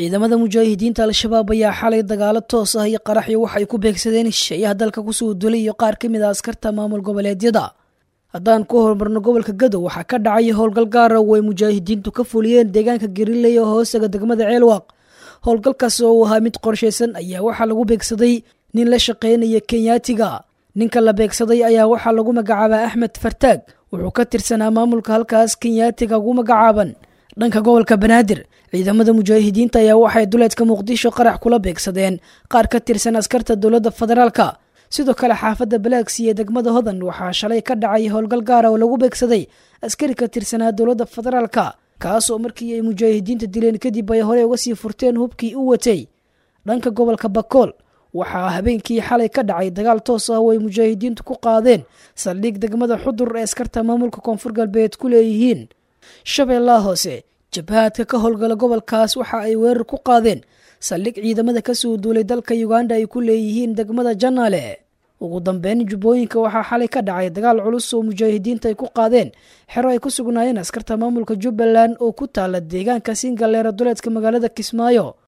ciidamada mujaahidiinta al-shabaab ayaa xalay dagaalo toos ah iyo qaraxyo waxay ku beegsadeen shisheeyaha dalka kusoo dulay iyo qaar ka mid a askarta maamul goboleedyada haddaan ku horumarno gobolka gadow waxaa ka dhacay howlgal gaara oo ay mujaahidiintu ka fuliyeen deegaanka gariley oo hoostaga degmada ceelwaaq howlgalkaas oo uu ahaa mid qorshaysan ayaa waxaa lagu beegsaday nin la shaqaynaya kenyaatiga ninka la beegsaday ayaa waxaa lagu magacaabaa axmed fartaag wuxuu ka tirsanaa maamulka halkaas kenyaatiga ugu magacaaban dhanka gobolka banaadir ciidamada mujaahidiinta ayaa waxay duleedka muqdisho qarax kula beegsadeen qaar ka tirsan askarta dowladda federaalka sidoo kale xaafadda balaaksi ee degmada hodan waxaa shalay ka dhacay howlgal gaara oo lagu beegsaday askari ka tirsanaa dowladda federaalka kaas oo markii ay mujaahidiinta dileen kadib ay horey uga sii furteen hubkii u watay dhanka gobolka bakool waxaa habeenkii xalay ka dhacay dagaal toos ah oo ay mujaahidiintu ku qaadeen saldhig degmada xudur ee askarta maamulka koonfur galbeed ku leeyihiin shabeellaha hoose jabhaadka ka howlgala gobolkaas waxa ay weerar ku qaadeen saldhig ciidamada kasoo duulay dalka uganda ay ku leeyihiin degmada janaale ugu dambeyn jubbooyinka waxaa xalay ka dhacay dagaal culus oo mujaahidiinta ay ku qaadeen xero ay ku sugnaayeen askarta maamulka jubbaland oo ku taala deegaanka singaleera duleedka magaalada kismaayo